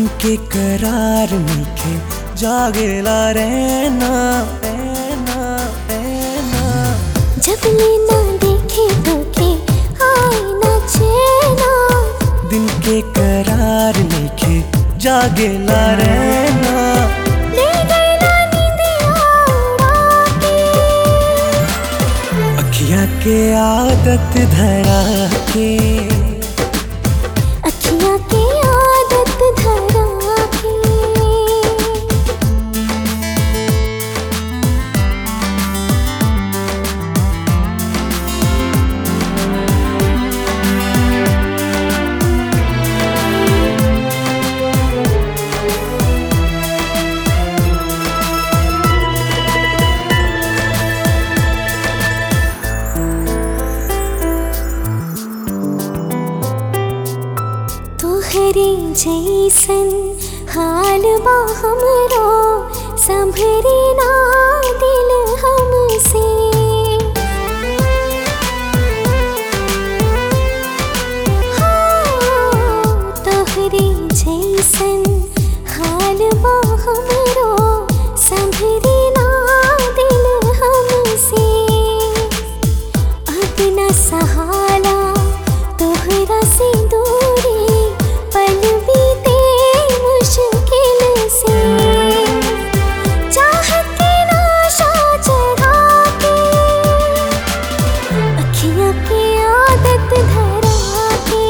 दिन के करार मीठे जागेला रहना रहना रहना जब लेना देखे तो के आए ना चैना दिन के करार मीठे जागेला रहना ले गई ना नींदिया उड़ा के अखियाँ के आदत धरा के अखियाँ की आदत धरा के तोहरे जैसन हाल बा हमरो संभरे ना दिल हमसे हाँ, तोहरे जैसन हाल बा हमरो संभरे ना दिल हमसे अपना सहारा तोहरा से दूरी पल बीते मुश्किल से चाहत की नाशा चढ़ा के अखियाँ की आदत धरा के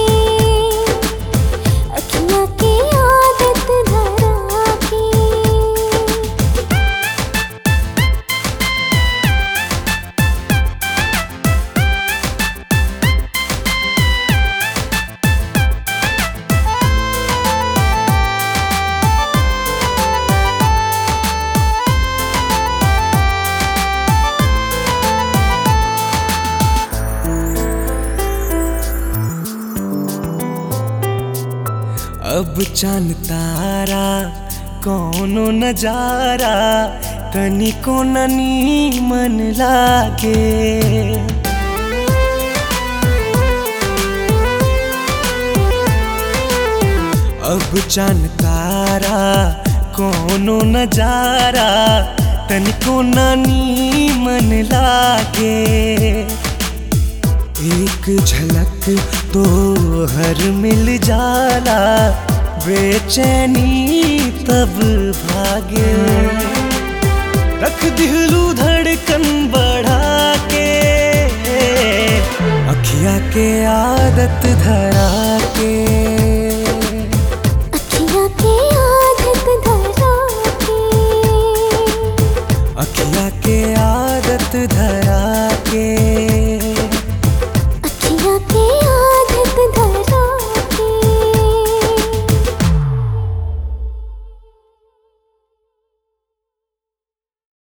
अखियाँ की आदत धरा के अब चांद तारा कौनो नजारा तनिको ननी मन लागे अब चांद तारा कौनो नजारा तनिको नानी मन लागे एक झलक तो हर मिल जाला बेचैनी तब भागे रख दिलू धड़कन बढ़ा के अखिया के आदत धरा के